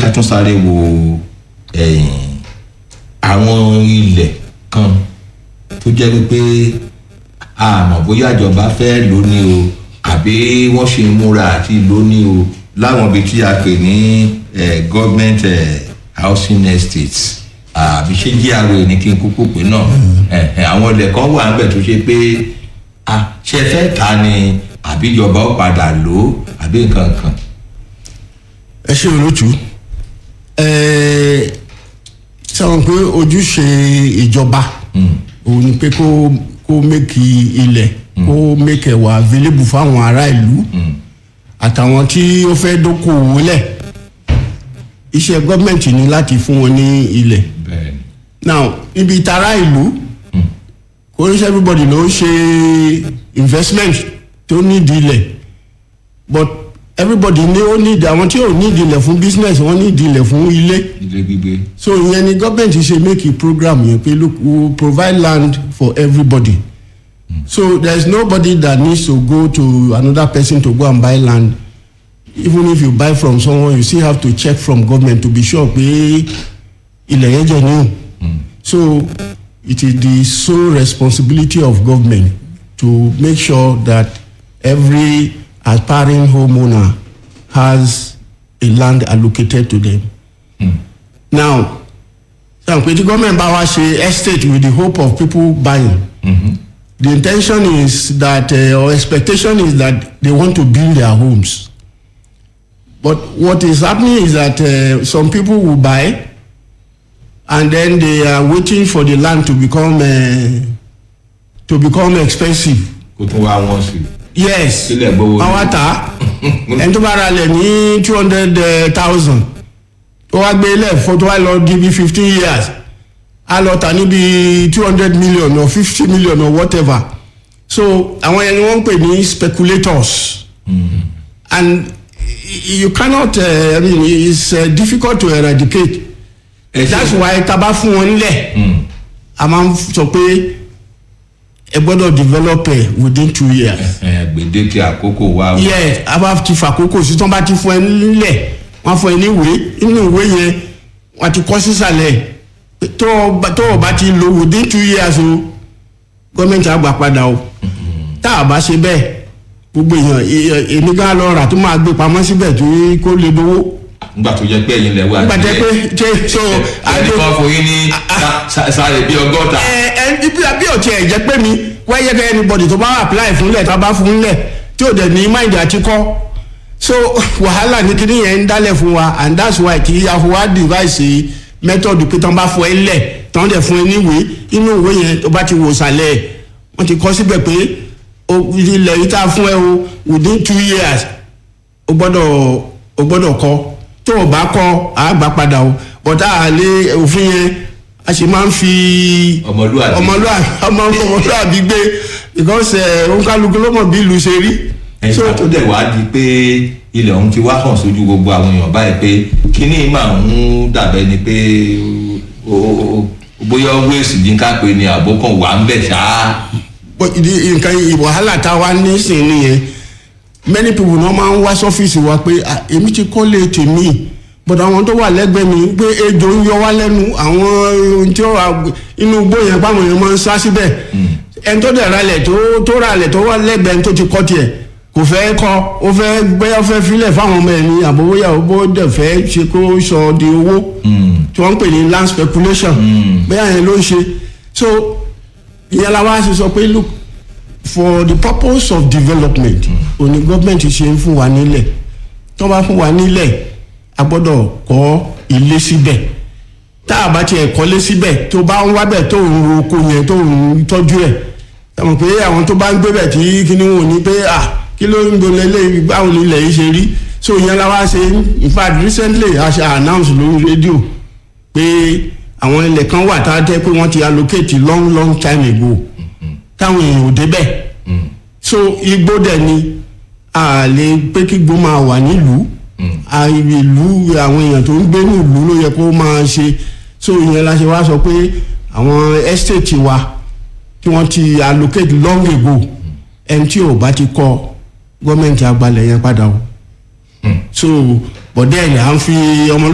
ká tún sáré wo ẹ̀yìn àwọn ilẹ̀ kan tó jẹ́ wípé àmọ́ bóyá ìjọba fẹ́ lóní o àbí wọ́n ṣe ń múra àti lóní o láwọn ibi tí a pè ní eh, government eh, housing estates àbí ṣé GRA ní kí n kúkú pé náà Eh, eh, àwọn ilẹ̀ kan wà níbẹ̀ tó ṣe pé ah, ṣe fẹ́ ta ni àbí ìjọba ó padà lò ó àbí nǹkan kan. ẹ ṣe olóòtú ẹ sọ pé ojúṣe ìjọba òun ni pé kó kó mẹ́kì ilẹ̀ kó mẹ́kì ẹ̀wà available fáwọn ará ìlú àtàwọn tí ó fẹ́ dókòwò lẹ̀ iṣẹ́ gọ́ọ̀mẹ̀ntì ni láti fún wọn ní ilẹ̀ bẹ́ẹ̀ni now ibi tara ìlú kò ní ṣe everybody ló ń ṣe investment tó nídìí ilẹ̀ but everybody ní ó nídìí àwọn tí ò nídìí ilẹ̀ fún business wọ́n nídìí ilẹ̀ fún ilé ilé gbígbé. so ìyẹn ni government ṣe make a program yẹn pé look we will provide land for everybody so there is nobody that needs to go to another person to go and buy land even if you buy from someone you still have to check from government to be sure pé ilẹ̀ yẹn jẹ́ new so it is the sole responsibility of government to make sure that every aspiring homeowner has a land allocated to them now sọ pé tí gọ́ọ̀mẹ̀ntì bá wá ṣe estate with the hope of people buying the intention is that uh, or expectation is that they want to build their homes but what is happening is that uh, some people will buy and then they are waiting for the land to become uh, to become expensive kó tún wá wọn sí. yes Sílẹ̀ gbowó. wọ́n wá tà á ẹni tó bá ra lẹ̀ ní two hundred thousand tó wá gbé ilẹ̀ fún tó wá lọ di bí fifteen years á lọ tà níbi two hundred million or fifty million or whatever so àwọn yẹn ni wọ́n ń pè ní speculators and y- you cannot uh, I mean it's uh, difficult to eradicate ẹ ṣe- that's why tá a bá fún wọn nílẹ̀ a máa ń sọ pé ẹ gbọ́dọ̀ develop ẹ within two years ẹ gbèdéke àkókò wa. o. yes a bá ti fàkókò sí tán bá ti fún ẹ nílẹ̀ wọ́n fún ẹ ní ìwé inú ìwé yẹn wọ́n ti kọ́ sísàlẹ̀ pé tó o bá- tó o bá ti lò within two years o gọ́ọ̀mẹ̀ntì àgbà padà o tá a bá ṣe bẹ́ẹ̀ gbogbo èèyàn e- èmi gan lọ rà tó máa gbé pamọ́ síbẹ̀ tó kó lè dowó nígbà tó jẹ́ pé ẹ̀yin lẹ wà. nígbà tẹ́ pé ṣe so ẹni kan fún yín ní sa- sa- sáré bíi ọgọ́ta. ẹ ẹ ibi àbí ọ̀tí ẹ̀ jẹ́ pé mi wáyé kẹ́ anybody tó bá apply fúnlẹ̀ tá a bá fúnlẹ̀ tí ò dẹ̀ ní mind àti kọ́ so wàhálà ní kíní yẹn ń dálẹ̀ fún wa and that's why kì í àfọwá device method pé tán bá fọ ẹ lẹ̀ tán dẹ̀ fún ẹ níwèé inú ìwé yẹn tó bá ti wò sàlẹ̀ wọ́n ti kọ́ síbẹ̀ pé o- ilẹ̀ yìí tá a fún ẹ o within two years o gbọ́dọ̀ o gbọ́dọ̀ kọ́ tó o bá kọ́ a gbà padà o bọ́tà àlẹ́ òfin yẹn a sì máa ń fi Ọmọlúwàbí. ọmọlúwàbí ọmọ ọmọlúwàbí gbé because ẹ òǹkálukú ló mọ̀ bí ìlú ṣe rí. ẹ̀ka tó dẹ̀ wá di pé ilẹ̀ ọ̀hún ti wá hàn sójú gbogbo àwọn èèyàn báyìí pé kíní máa ń dàbẹ́ ni pé o- o- o- bóyá wéèsì ní ká pé ni àbókan wà ń bẹ̀ ṣáá. But ìdí- nǹkan wàhálà tá a wá ní sìn nìyẹn many people náà máa ń wá sọ́fíìsì wa pé "Ah, èmi ti kọ́lé tèmi but àwọn tó wà lẹ́gbẹ̀ẹ́ mi pé ejò ń yọ wá lẹ́nu àwọn ohun tí ó wà inú igbó yẹn pàmò yẹn máa ń sá síbẹ̀ ẹni tó dẹ̀ ralẹ̀ tó tó ralẹ̀ tó wà lẹ́gbẹ̀ẹ́ ẹni tó ti kọ́ tiẹ̀ kò fẹ́ kọ́ ó fẹ́ gbẹ́yà fẹ́ filẹ̀ fáwọn ọmọ ẹ̀ ní àbówóyà ó bó dẹ̀ fẹ́ ṣe kó sọ di owó tí wọ́n ń pè ní land speculation bẹ́ẹ̀ yẹn ló ń ṣe so ìyẹn la wá ṣe sọ pé look for the purpose of development òní gọ́ọ̀mẹ̀ntì ṣe ń fún wa nílẹ̀ tó bá fún wa nílẹ̀ a gbọ́dọ̀ kọ́ ilé síbẹ̀ tá a bá tiẹ̀ kọ́lé síbẹ̀ tó bá ń wábẹ̀ tó ń ro oko yẹn tó ń tọ́jú ẹ̀ sọmọ pé àwọn tó bá ń gbé bẹ̀ tí kíní wọn ò ní pé à kí ló ń gbọ́n lélẹ̀ báwo ni ilẹ̀ yìí ṣe rí so ìyẹn la wá ṣe in fact recently a ṣe announce lórí rédíò pé àwọn ilẹ̀ kan wà tá a jẹ́ pé wọ́n ti allocate long long time ago táwọn èèyàn ò débẹ̀ so igbó dẹ̀ ni a lè pé kí igbó máa wà nílùú a ìlú àwọn èèyàn tó ń gbé ní ìlú ló yẹ kó máa ṣe so ìyẹn la ṣe wá sọ pé àwọn estate wa tí wọ́n ti allocate long ago ẹni tí ò bá ti kọ́ gọ́ọ̀mẹ̀ntì àgbàlẹ̀ yẹn padà o so bọ̀dẹ́ ẹ̀ à ń fi ọmọ